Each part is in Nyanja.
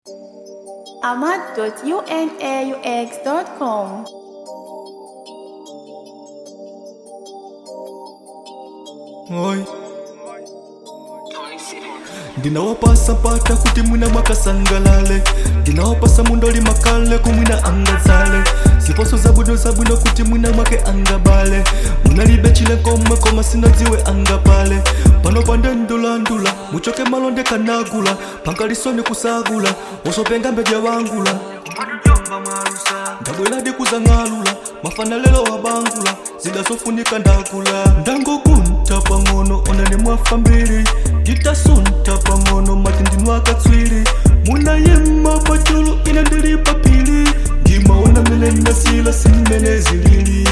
ahmad.unaux.com. Oi. ndinawapasa mpata kuti mwina mwakasangalale ndinawapasa mundoli makale kumwina angadzale ziposo zabwino zabwino kuti mwina mwake angabale munalibe chile komwe koma sinadziwe angapale pano pandendulandula muchoke malonde kanagula pankalisoni kusagula osopenga mbedya wangula ndabweradi kuzang'alula mafana lelo wabangula zidazofunika ndakula ndangokunta pang'ono onani mwafa mbiri nditasunta pang'ono mati ndinwakatswiri munayema pachulu ine ndili papili ndimaona mene ndasila simene zilili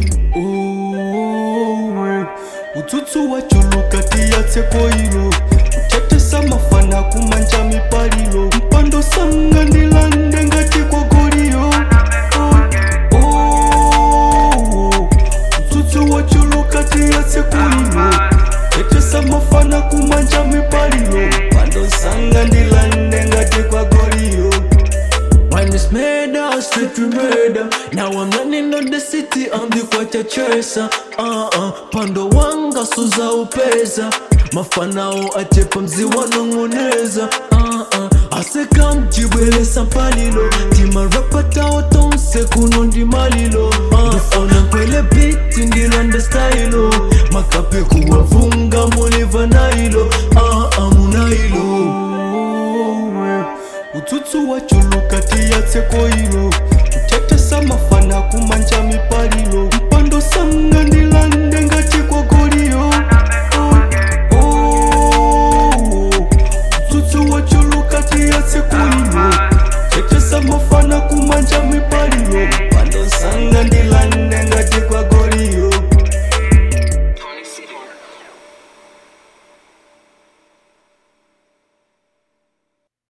Owe, utsutsu wachuluka tiyatseko ilo kuchetesa mafana kumanja mipalilo mpando sanga ndilande ngati kogoliyo Oh, oh, utsutsu wachuluka tiyatseko ilo kuchetesa mafana kumanja mipalilo mpando sanga ndilande ngati kogoliyo When it's murder, straight to murder. Now I'm running on the city, I'm the kwacha chaser. Uh uh, pando wanga suza upeza. Mafanao achepa mzi wanongoneza. Uh uh, aseka mjibwelesa mpalilo. Tima rapata otonse kuno ndi malilo. Uh uh, kwele beat ndilo nda stylo. Makape kuwavunga muliva nailo. Uh uh, munailo. utsutsu wachuluka tiyatseko ilo kutetesa mafana kumanja mipalilo mpando sanga ndilande